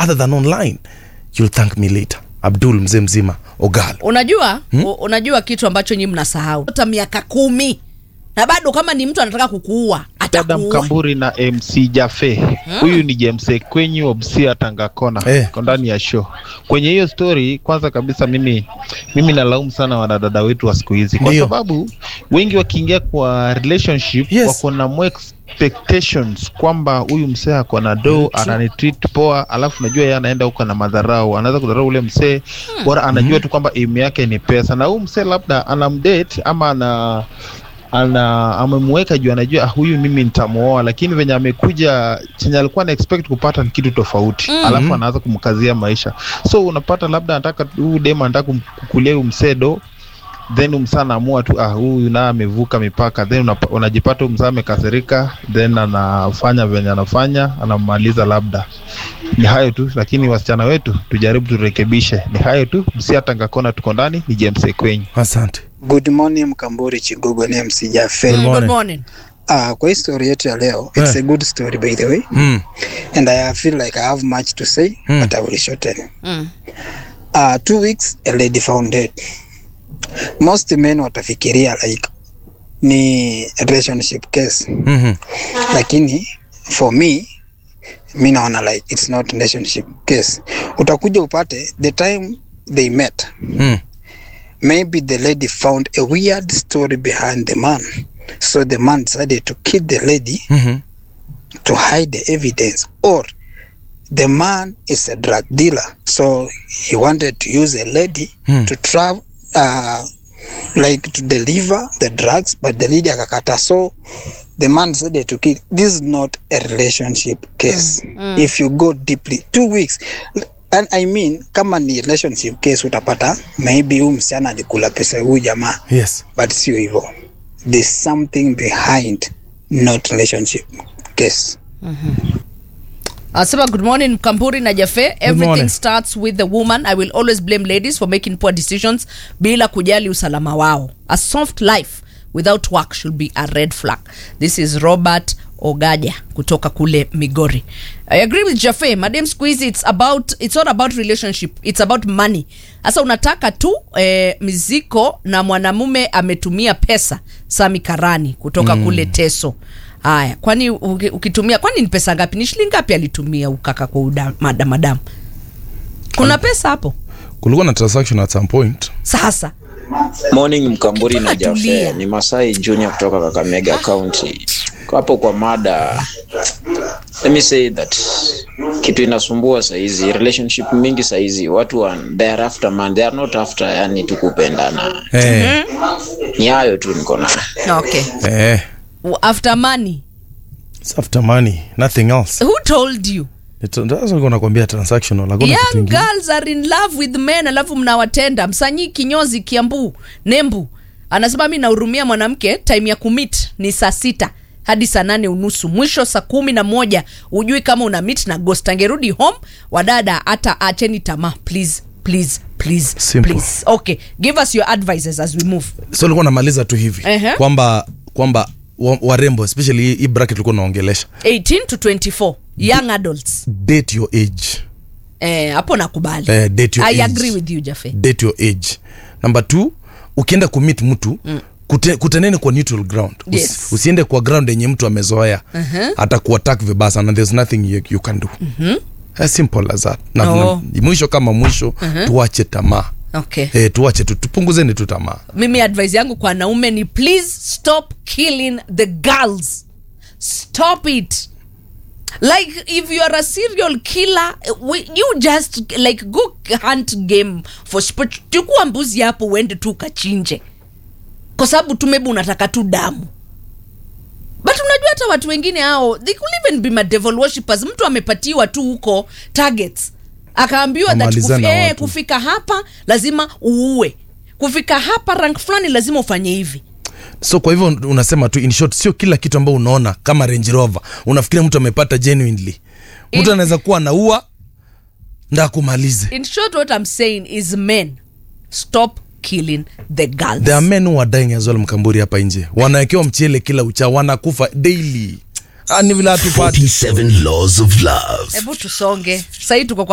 other than online you'll thank me later abdul mzee mzima ogal unajua hmm? unajua kitu ambacho nyi mnasahau hata miaka kumi na bado kama ni mtu anataka kukuua dada atakuua mkamburi na mc jafe huyu ni james kwenyu obsia tangakona Eh. ko ndani ya show kwenye hiyo story kwanza kabisa mimi mimi nalaumu sana wanadada wetu wa siku hizi kwa Ndio. sababu wengi wakiingia kwa relationship Yes. wako na more expectations kwamba huyu msee ako na do ananitreat poa alafu najua yeye anaenda huko na madharau anaweza kudharau ule msee bora anajua tu kwamba aim yake ni pesa na huyu msee labda anamdate ama ana ana amemweka juu anajua ah, huyu mimi nitamuoa lakini venye amekuja chenye alikuwa na expect kupata ni kitu tofauti mm. alafu anaanza kumkazia maisha so unapata labda anataka huyu dem anataka kumkukulia huyu msedo then umsaa anaamua tu ah, huyu naye amevuka mipaka then unapa, unajipata huyu msaa amekasirika then anafanya venye anafanya anamaliza labda ni hayo tu lakini wasichana wetu tujaribu turekebishe ni hayo tu msiatangakona tuko ndani ni james ekwenyi asante Good morning Mkamburi Chigogo ni MC Jaffe. Mm, good morning. morning. Ah, kwa hii story yetu ya leo, it's Eh. a good story by the way. mm. And I feel like I have much to say, Mm. but I will shorten. Mm. Uh, two weeks a lady found dead. Most men watafikiria like ni relationship case. mm-hmm. Lakini for me mi naona like it's not relationship case. Utakuja upate the time they met. mm. maybe the lady found a weird story behind the man. So the man decided to kill the lady mm-hmm. to hide the evidence. Or the man is a drug dealer. So he wanted to use a lady Hmm. to travel, uh, like to deliver the drugs, but the lady akakata. So the man decided to kill. This is not a relationship case. If you go deeply, two weeks. And I mean, kama ni relationship case utapata maybe huyu msichana alikula pesa ya huyu jamaa yes but sio hivyo there's something behind not relationship case Asema good morning Mkamburi na Jafe. Everything morning. starts with the woman. I will always blame ladies for making poor decisions bila kujali usalama wao. A soft life without work should be a red flag. This is Robert Ogaja kutoka kule Migori. I agree with Jafe. Madam siku hizi it's about it's not about relationship. It's about money. Sasa unataka tu eh, miziko na mwanamume ametumia pesa Sami Karani kutoka kule Teso. Haya, kwani uki- ukitumia kwani ni pesa ngapi? Ni shilingi ngapi alitumia ukaka kwa uda, mada, madamu? Kuna pesa hapo kulikuwa na transaction at some point sasa. Morning Mkamburi na Tulia. Jafe, ni Masai Junior kutoka Kakamega County. Kwa hapo kwa mada, let me say that kitu inasumbua saizi, relationship mingi saizi, watu wa they are after man, they are not after yani tu kupendana. eh, Ni hayo tu niko na Okay. eh. After money. It's after money nothing else Who told you? nilikuwa nakwambia transactional hakuna kitu Young ingine. girls are in love with men alafu mnawatenda. Msanyi kinyozi Kiambu, Nembu. Anasema mi nahurumia mwanamke time ya kumit ni saa sita hadi saa nane unusu mwisho saa kumi na moja ujui kama una mit na ghost angerudi home wadada hata acheni tamaa please please please Simple. please okay give us your advices as we move so ulikuwa namaliza tu hivi Ehe. kwamba kwamba wa- warembo especially hii- hii bracket ulikuwa unaongelesha 18 to 24 young adults date your age eh, hapo nakubali Eh, date your i age. agree with you jafe date your age number two ukienda kumit mtu mm. Kute, kutaneni kwa neutral ground Usi, Yes. usiende kwa ground yenye mtu amezoea uh-huh. hata kuattack vibaya sana there's nothing you, you can do mm-hmm. as simple as that na, Oh. na, mwisho kama mwisho uh-huh. tuache tamaa okay eh, tuache tu tupunguzeni tu tamaa mimi advice yangu kwa wanaume ni please stop killing the girls stop it like if you are a serial killer we, you just like go hunt game for sport chukua mbuzi hapo uende tu ukachinje kwa sababu tu maybe unataka tu damu but unajua hata watu wengine hao they could even be my devil worshippers mtu amepatiwa tu huko targets akaambiwa that Amalizana kufi, eh, watu. kufika hapa lazima uue kufika hapa rank fulani lazima ufanye hivi so kwa hivyo unasema tu in short sio kila kitu ambao unaona kama range rover unafikiria mtu amepata genuinely mtu anaweza kuwa anaua nda kumalize in short what i'm saying is men stop killing the girls there are men who are dying as well mkamburi hapa nje wanawekewa mchele kila ucha wanakufa daily Ah, ni vile hatupati 47 Laws of Love. hebu tusonge sahii tuko kwa